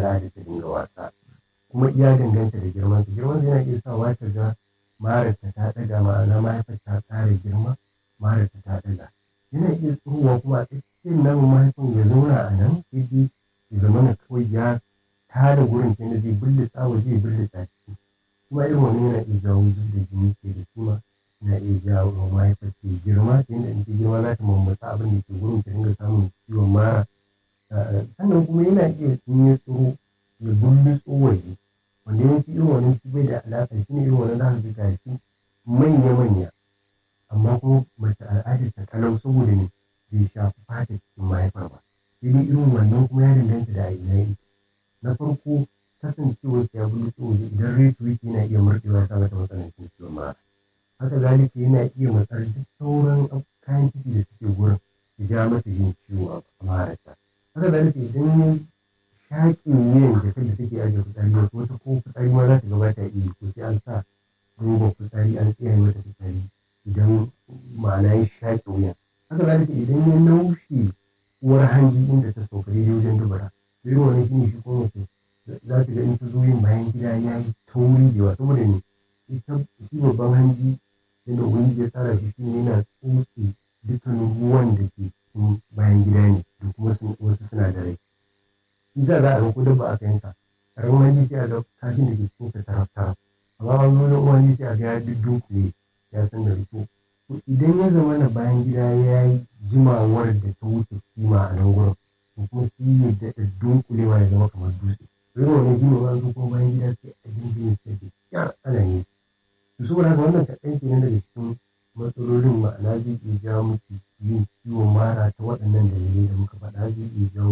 al'ada ta dinga wasa kuma iya danganta da girman ta girman yana iya sawa ta ga mararta ta ɗaga ma'ana mahaifar ta ƙara girma mararta ta ɗaga yana iya tsohuwa kuma a tsakiyar namun mahaifin ya zauna a nan sai dai ya zama na kawai ya tada gurin ta zai bullita waje ya bullita ciki kuma irin wani yana iya jawo zub da jini ke da kima na iya jawo wa mahaifar ta girma ta yadda in ta girma za ta mammatsa abin da ke gurin ta dinga samun ciwon mara sannan kuma yana iya in ya tsoro ya bullitso waje wanda yawanci irin wannan shi bai da alaƙa shi ne irin wannan za ka ga shi manya-manya amma kuma mace al'adar ta kalau saboda ne bai shafi fata cikin mahaifar ba sai dai irin wannan kuma ya danganta da ina yake na farko kasancewar ya bullitso waje idan reto yake yana iya murɗewa ta mata matsanancin ciwon mara haka zalika yana iya matsar duk sauran kayan ciki da suke gurin ya ja mata yin ciwo a marasa haka zalika idan ya shaƙe wuyan jakar da take ajiye fitsari wasu wata ko fitsari ma za ta gabata iya ko sai an sa roban fitsari an tsaya mata fitsari idan ma'ana ya shaƙe wuyan haka zalika idan ya naushe uwar hanji inda ta sauka daidai wajen dubara irin wani shine shi ko mace za ta ga in ta zo yin bayan gida ya yi tauri da yawa saboda ne ita shi babban hanji yadda ubangiji ya tsara shi shine yana tsotse dukkanin ruwan da ke cikin bayan gida ne da kuma wasu sinadarai shi za a ga ko dabba aka yanka karamin hanji sai a ga kashin da ke cikin sa taraf taraf amma wani wani uwan hanji sai a ga ya dunkule ya san da rito to idan ya zama na bayan gida ya yi jimawar da ta wuce kima a nan gurin to kuma sai ya daɗa dunkulewa ya zama kamar dutse irin wannan shi ne ma zo kuma bayan gida sai a dinga yin sai da kyar ana yin to saboda haka wannan kaɗan kenan daga cikin matsalolin ma'ana zai iya jawo miki yin ciwon mara ta waɗannan dalilai da muka faɗa zai iya jawo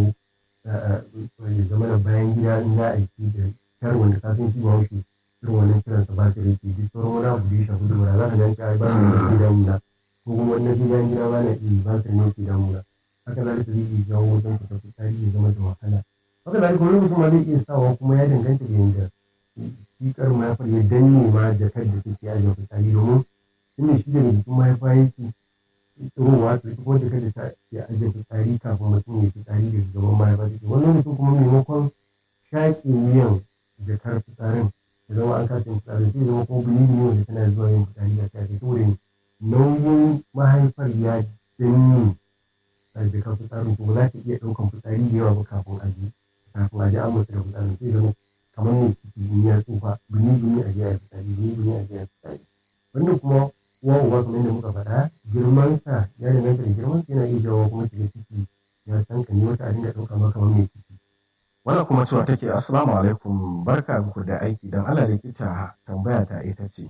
ya zama da bayan gida in za a yi da kyar wanda ka san shi ba wuce irin wannan kiran sa ba su rike duk sauran wani abu da ya shafi dubara za ka ga ai ba su ne ke damuna ko kuma wannan bayan gida ba na iya ba su ne ke damuna haka zalika zai iya jawo wajen fita fitsari ya zama da wahala haka zalika wani mutum ma zai iya sawa kuma ya danganta da yanda shi karin mahaifar ya danne ma jakar da take ajiye fitsari domin tunda shi daga jikin mahaifa yake tsirowa to ita kuma jakar da ta ke ajiye fitsari kafin mutum ya fitsari daga gaban mahaifa take wannan mutum kuma maimakon shaƙe wuyan jakar fitsarin ya zama an kasa yin fitsarin sai zama kuma bini ne wanda tana zuwa yin fitsari a kai saboda nauyin mahaifar ya danne a jakar fitsarin to ba za ta iya ɗaukan fitsari da yawa ba kafin a ji kafin a ji an mutu da fitsarin sai zama kamar ne ciki in ya tsufa bini bini a jiya fitsari bini bini a jiya fitsari wanda kuma uwa uba kamar yadda muka faɗa girman sa ya danganta da girman sa yana iya jawo kuma shiga ciki ya san kan wata a dinga ɗauka ma kamar mai ciki. wannan kuma cewa take assalamu alaikum barka muku da aiki don ala likita tambaya ta ita ce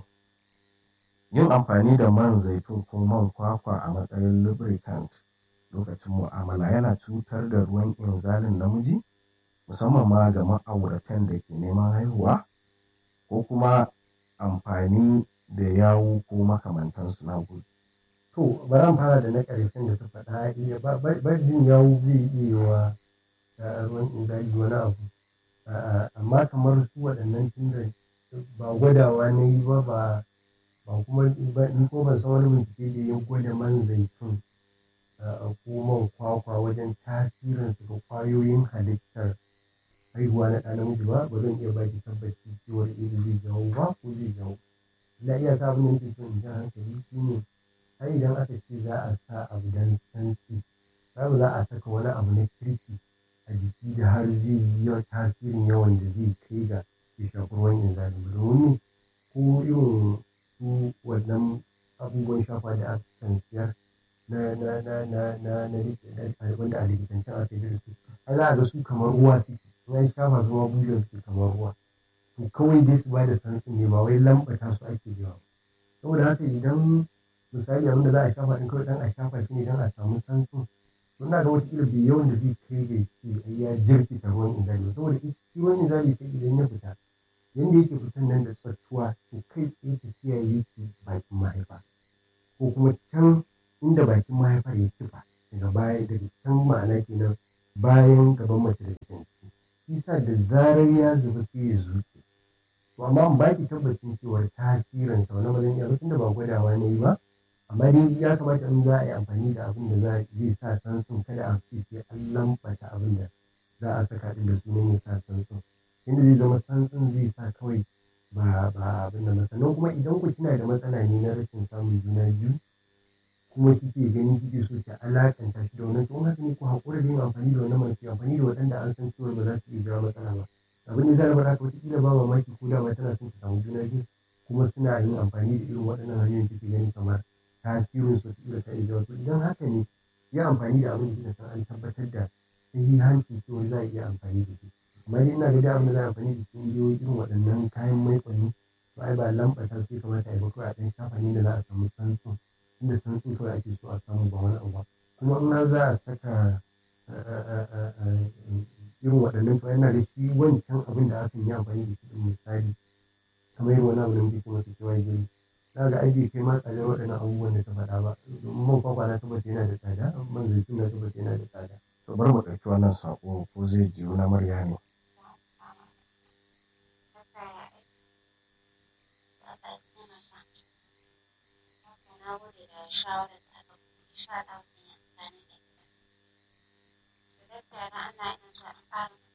yin amfani da man zaitun ko man kwakwa a matsayin lubricant lokacin mu'amala yana cutar da ruwan inzalin namiji musamman ma ga ma'auratan da ke neman haihuwa ko kuma amfani da yawu ko makamantansu na gudu. To, bari an fara da na ƙarshen da ta faɗa iya bajin yawu zai iya wa ruwan inzali wani abu. Amma kamar su waɗannan tunda ba gwadawa na yi ba ba kuma ni ko ban san wani bincike da ya gwada man zaitun ko man kwakwa wajen tasirinsu ga ƙwayoyin halittar haihuwa na ɗa namiji ba ba zan iya baki tabbaci cewar iri zai jawo ba ko zai jawo illa iya ta abin da nake so in ji hankali shi ne har idan aka ce za a sa abu dan santsi babu za a saka wani abu na kirki a jiki da har zai yi tasirin yawan da zai kai ga ya shafi ruwan inzali domin ko irin su wannan abubuwan shafa da aka kan siyar na na na na na na wanda a likitancin aka yi da su har za a ga su kamar ruwa suke ya shafa zuwa bujen su kamar ruwa to kawai dai su bada sansin ne ba wai lambata su ake yawa saboda haka idan misali abin da za a shafa din kawai dan a shafa shi ne dan a samu sansin to ina ga wata bai yawan da zai kai ga ce ai ya jirkita ruwan inzali saboda shi ruwan inzali sai idan ya fita yanda yake fitan nan da tsattuwa to kai tsaye tafiya yake bakin mahaifa ko kuma can inda bakin mahaifar ya kifa daga baya daga can ma'ana kenan bayan gaban mace da cikin isa da zarar ya zuba sai ya zuke to amma in baki tabbacin cewar tasirin sa wani mazan iya tunda ba gwadawa ne ba amma dai ya kamata in za a yi amfani da abin da za zai sa sansun kada a ce sai an lambata abin da za a saka ɗin da sunan ya sa santsin inda zai zama santsin zai sa kawai ba ba abin da sannan kuma idan ku kina da matsala ne na rashin samun juna biyu kuma kike gani kike so ki alakanta shi da wannan to haka ne ku haƙura da yin amfani da wannan mace amfani da waɗanda an san cewa ba za su iya jawo matsala ba abin da zai bar haka wataƙila ba mamaki ko da ma tana son ta samu juna biyu kuma suna yin amfani da irin waɗannan hanyoyin kike gani kamar tasirin su wataƙila ta iya jawo to idan haka ne yi amfani da abin da san an tabbatar da sahihancin cewa za a iya amfani da shi amma dai ina ga da abin da za a amfani da shi ne irin waɗannan kayan maiƙoni to ai ba lambata sai kamata a yi ba kawai a ɗan shafa ne da za a samu santsin inda santsin kawai ake so a samu ba wani abu ba kuma in har za a saka irin waɗannan to yana da shi wancan abin da aka yi amfani da shi ɗin misali kamar yin wani abu da muke kuma cewa gari za ga aiki kai ma tsadar waɗannan abubuwan da ta faɗa ba domin man kwakwa na tabbata yana da tsada man zaitun na tabbata yana da tsada. to bari mu ɗauki wannan saƙo ko zai jiyo na murya ne. shawarar da aka kuma sha Allah zan yi amfani da ita. Da gaskiya da Allah ina so in ƙara